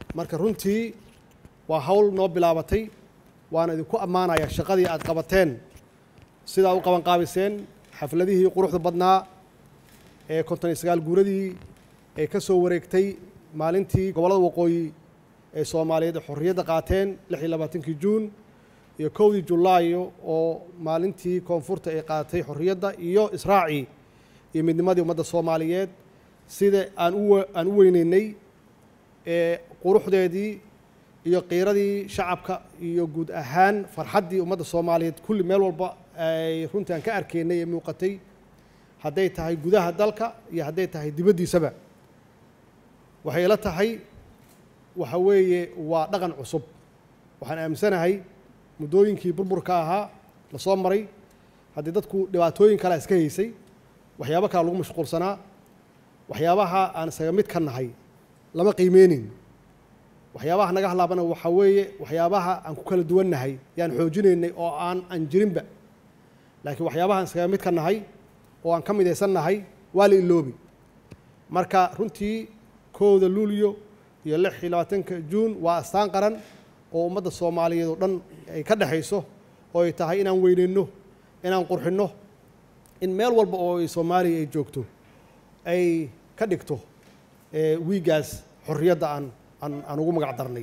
marka runtii waa hawl noo bilaabatay waana idinku ammaanaya shaqadii aad qabateen sidaa u qabanqaabiseen xafladihii quruxda badnaa ee konton iyo sagaal guuradii ee ka soo wareegtay maalintii gobollada waqooyi ee soomaaliyeed ee xorriyadda qaateen lix iyo labaatankii juun iyo kowdii julaayo oo maalintii koonfurta ay qaadatay xorriyadda iyo israacii iyo midnimadii ummadda soomaaliyeed sida aan u aan u weyneynay ee quruxdeedii iyo qiiradii shacabka iyo guud ahaan farxaddii ummadda soomaaliyeed kulli meel walba ay runtii aan ka arkaynay ee muuqatay hadday tahay gudaha dalka iyo hadday tahay dibaddiisaba waxay ila tahay waxa weeye waa dhaqan cusub waxaan aaminsanahay muddooyinkii burburka ahaa la soo maray haddii dadku dhibaatooyin kalea iska haysay waxyaabo kale lagu mashquulsanaa waxyaabaha aan isaga mid ka nahay lama qiimeynin waxyaabaha naga hadlaabana waxaa weeye waxyaabaha aan ku kala duwannahay yaan xoojinaynay oo aan aan jirinba laakiin waxyaabaha aan iskaga mid ka nahay oo aan ka midaysan nahay waa la iloobi marka runtii kowda luulyo iyo lix iyo labaatanka juun waa astaan qaran oo ummadda soomaaliyeed oo dhan ay ka dhexayso oo ay tahay inaan weyneyno inaan qurxinno in meel walba oo ay soomaaliya ay joogto ay ka dhigto wiigaas xorriyadda aan aan aan ugu magac darnay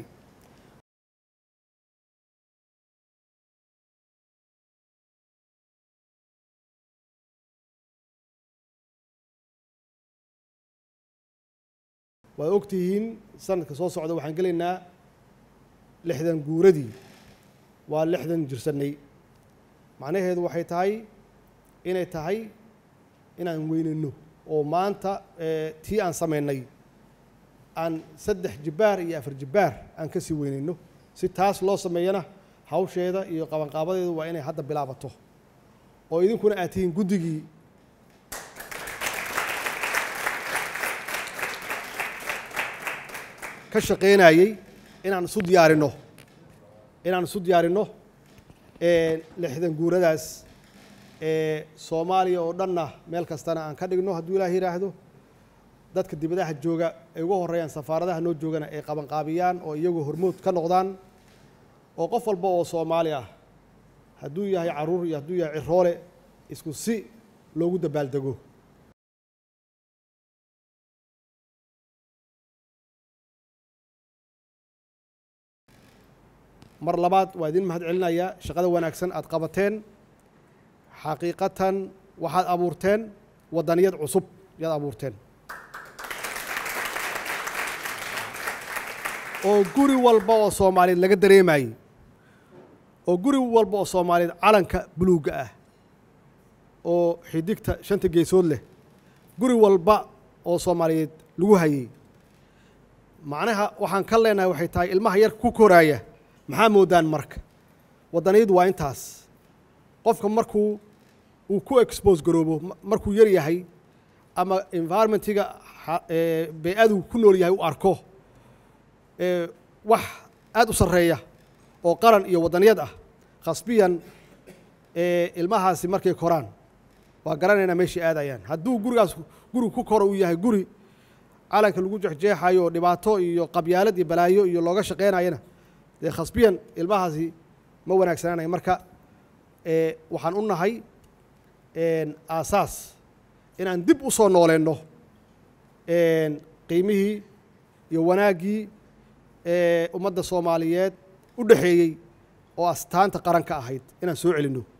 waad ogtihiin sanadka soo socda waxaan gelaynaa lixdan guuradii waa lixdan jirsannay macnaheedu waxay tahay inay tahay inaan weynayno oo maanta tii aan samaynay aan saddex jibbaar iyo afar jibbaar aan ka sii weynayno si taas loo sameeyana hawsheeda iyo qabanqaabadeedu waa inay hadda bilaabato oo idinkuna aad tihiin guddigii ka shaqaynayey inaan isu diyaarinno inaan isu diyaarinno lixdan guuradaas soomaaliya oo dhanna meel kastana aan ka dhigno hadduu ilaah yidhaahdo dadka dibadaha jooga ay uga horreeyaan safaaradaha noo joogana ay qabanqaabiyaan oo iyagu hormood ka noqdaan oo qof walba oo soomaali ah hadduu yahay carruur iyo hadduu yahay ciroole isku si loogu dabaaldego mar labaad waa idin mahad celinayaa shaqada wanaagsan aad qabateen xaqiiqatan waxaad abuurteen waddaniyad cusub yaad abuurteen oo guri walba oo soomaaliyeed laga dareemayey oo guri walba oo soomaaliyeed calanka buluugga ah oo xidigta shanta geesood leh guri walba oo soomaaliyeed lagu hayey macnaha waxaan ka leenahay waxay tahay ilmaha yarka ku koraaya maxaa moodaan marka waddaniyadu waa intaas qofka markuu uu ku expose garoobo markuu yar yahay ama environmentiga bey-adu ku nool yahay u arko wax aad u sarreeya oo qaran iyo waddaniyad ah khasbiyan ilmahaasi markay koraan waa garanaynaa meeshay aadayaan hadduu gurigaas guri ku koro uu yahay guri calanka lagu jexjeexayo oo dhibaato iyo qabyaalad iyo balaayo iyo looga shaqaynayana dee khasbiyan ilmahaasi ma wanaagsanaanaya marka waxaan u nahay aasaas inaan dib u soo nooleenno qiimihii iyo wanaaggii ummadda soomaaliyeed u dhexeeyey oo astaanta qaranka ahayd inaan soo celinno